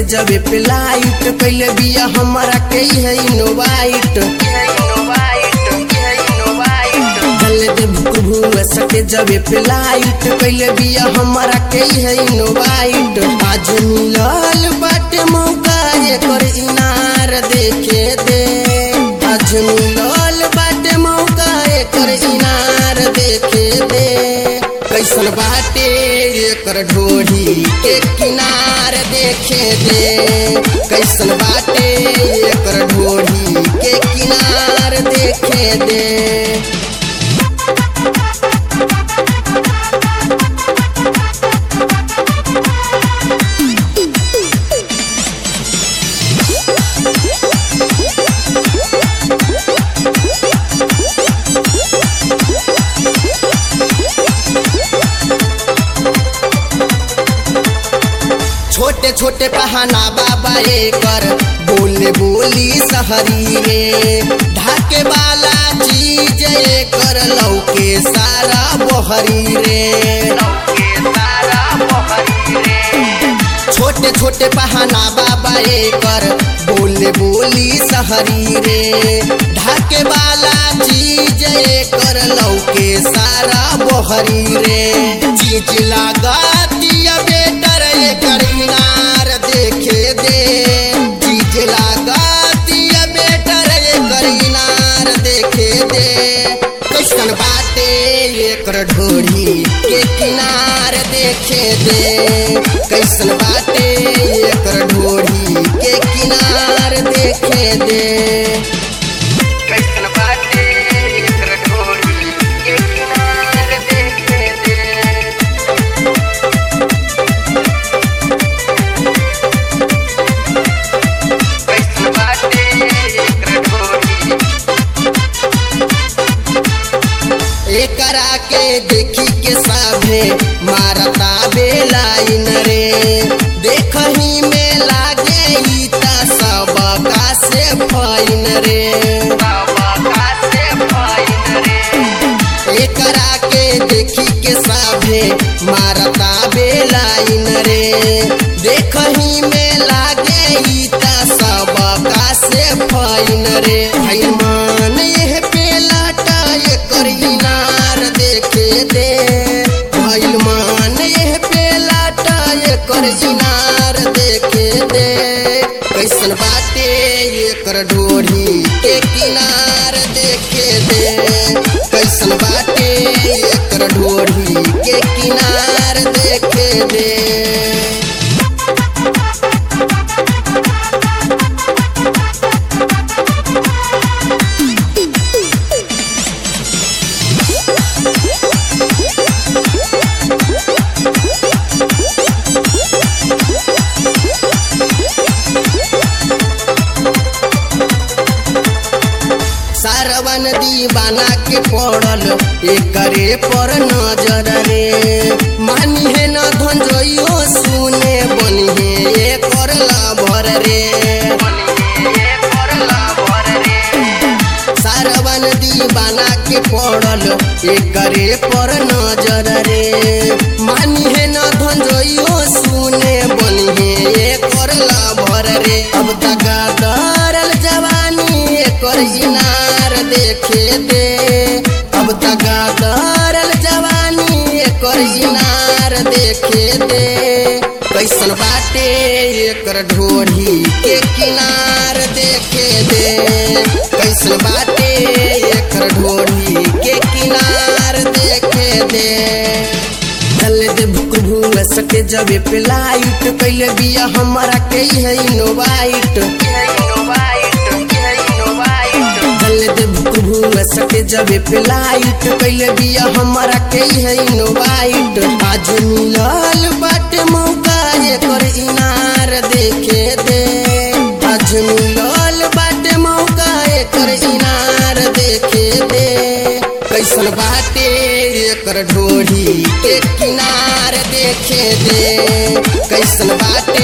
जबे पे लाइट कैले बिया हमारा के है इनोवाइट गले दे भुक भुआ सके जबे पे लाइट कैले बिया हमारा के है इनोवाइट आज मिलल बाटे मौका एकर इनार देखे दे आज मिलल बाटे मौका एकर इनार देखे दे कैसन बाटे एकर ढोरी के किनार देखे दे कैसन बाटे एकर ढोरी के किनार देखे दे छोटे छोटे पहाना बाबा एकर बोले बोली सहरी रे ढाके वाला चीज एकर लौके सारा बहरी रे छोटे छोटे पहाना बाबा एकर बोले बोली सहरी रे ढाके वाला चीज एकर लौके सारा बहरी रे चीज लागतिया बेटर एकर इनार देखे दे चीज लागतिया बेटर एकर इनार देखे दे कैसन बाटे एकर ढोरी के किनार देखे दे कैसन बाटे एकर ढोरी के किनार देखे दे कैसन बाटे एकर ढोरी के किनार देखे दे कैसन बाटे एकर ढोरी एकरा के देखी के साभे मारता बेलाइन रे देखही में लागे ई त सबका से फाइन रे बाबा का से फाइन रे एकरा के देखी के साभे मारता बेलाइन रे देखही में लागे ई त सबका से फाइन रे भाई मान यह पेलाटा एकर इनार देखे दे भाई मान यह पेलाटा एकर इनार देखे दे कैसन बाटे एकर ढोरी के किनार देखे दे कैसन बाटे एकर ढोरी के किनार देखे दे सारवन दीवाना के पड़ल एकरे पर नजर रे मानी है न धंजोइयो सुने बनी है एकर लाभर रे बनिए परला भर रे सारवन दीवाना के पड़ल एकरे पर नजर रे मानी है न धंजोइयो सुने बनी है एकर लाभर रे अब तक दरल जवानी एकर इनार देखे दे अब तक दरल जवानी एकर इनार देखे दे कैसन बाटे एकर ढोरी के किनार देखे दे कैसन बाटे एकर ढोरी के किनार देखे दे चले दे भुक भुआ सके जबे पे लाइट कैले बिया हमारा के है इनोवाइट चले दे भुक भुआ सके जबे पे लाइट कैले बिया हमारा के है इनोवाइट आज मिलल बाटे मौका एकर इनार देखे दे आज मिलल बाटे मौका एकर इनार देखे दे कैसन बाटे एकर ढोरी के किनार देखे दे कैसन बाटे